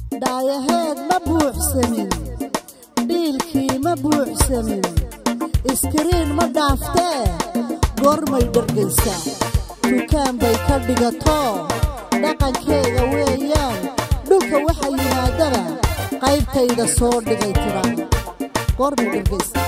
dhaayaheed ma buuxsamin dhiilkii ma buuxsamin iskariin ma dhaaftee goormay dhargaysaa dukaan bay ka dhigato dhaqankeega weeyaan dhulka waxa yimaadaba qaybtayda soo dhigay tiraa goormay dhargaysaa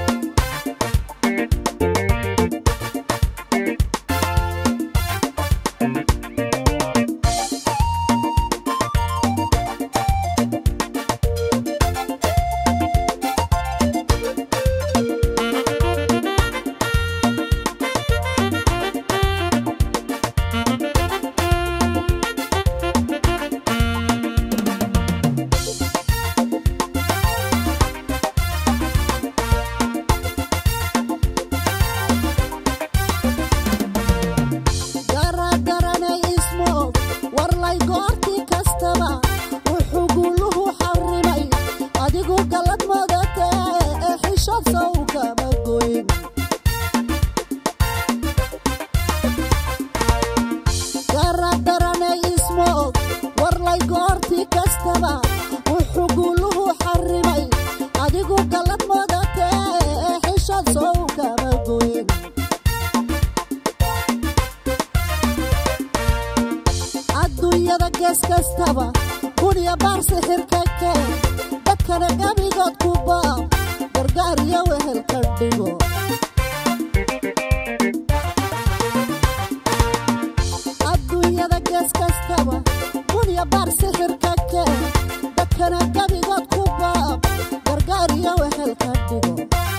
garagaranay ismo warlay goortii kastaba wuxuu guuluhu xarrimay adigu gallad madatee ee xishad sawkama goyn garagaranay ismo warlay goortii kastaba wuxuu guuluhu xarrimay adigu gallad madatee ee xishad sawkama goyn adduunyada gees kastaba kuniya baar sixirka keen dadkana gabigood ku baab gargaar iyo wehel ka dhigo adduunyada gees kastaba kuniya baar sixirka keen dadkana gabigood ku baab gargaar iyo wehel ka dhigo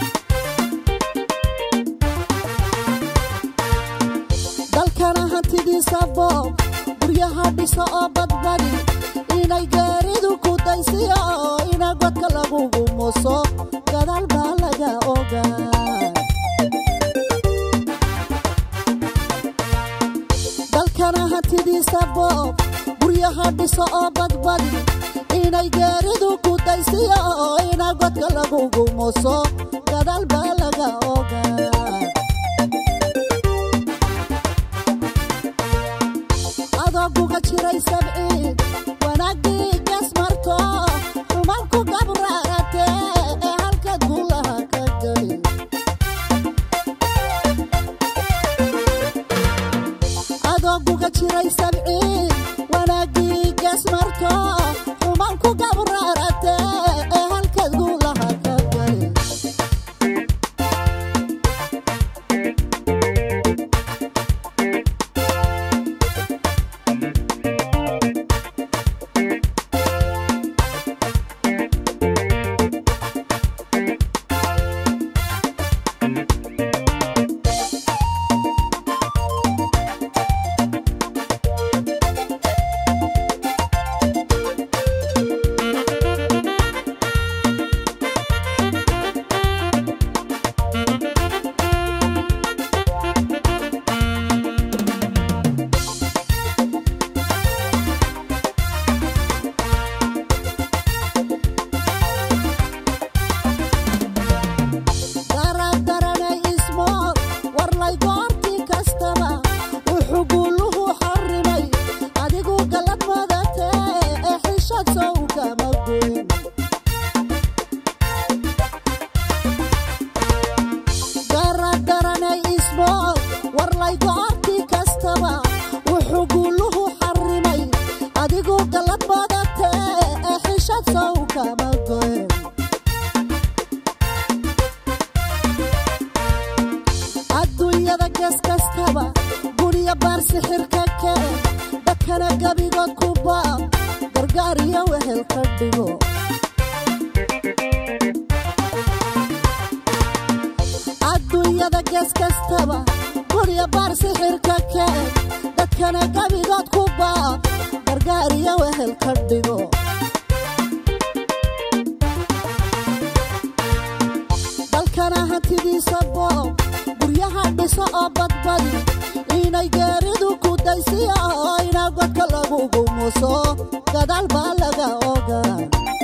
dalkana hantidiisa boob guryaha dhiso oo badbadi inay gaaridu ku daysiyo oo ina godka lagugu muso gadaal baa laga ogaa dalkana hantidiisa boob guryaha dhiso oo badbadi inay gaaridu ku daysiyo oo ina godka lagugu muso gadaal baa laga ogaa adooguga jiray sabciid wanaaggii gas marto xumaanku gabraarate ee halkaad guulaha ka geli adooguga jiray sabciid wanaaggii gas marto xumaanku gabraarate ee halkaad guulaha ka geli daradaranay ismo warlay goortii kastaba wuxuu guuluhu xarrimay adigu gallad madatee ee xishad sowkama goyn daradaranay ismo warlay goortii kastaba wuxuu guuluhu xarrimay adigu gallad madatee ee xishad sowkama goyn adduunyada gees kastaba guniya baar sixirka keen dadkana gabigood ku baab gargaar iyo wehel ka dhigo adduunyada gees kastaba guniya baar sixirka keen dadkana gabigood ku baab gargaar iyo wehel ka dhigo dalkana hantidiisa boob guryaha dhiso oo badbadi inay gaaridu ku daysiyo oo ina godka lagugu muso gadaal baa laga ogaa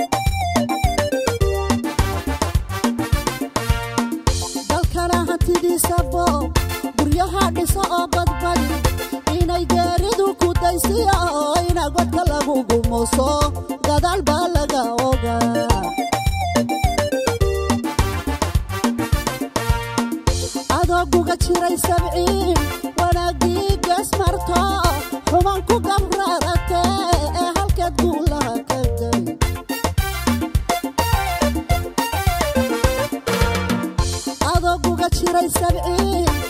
dalkana hantidiisa boob guryaha dhiso oo badbadi inay gaaridu ku daysiyo oo ina godka lagugu muso gadaal baa laga ogaa adoo guga jiray sabciin wanaagii gees marto xuban ku gabrarate ee halkeed guulaha ka gari adoo guga jiray sabciin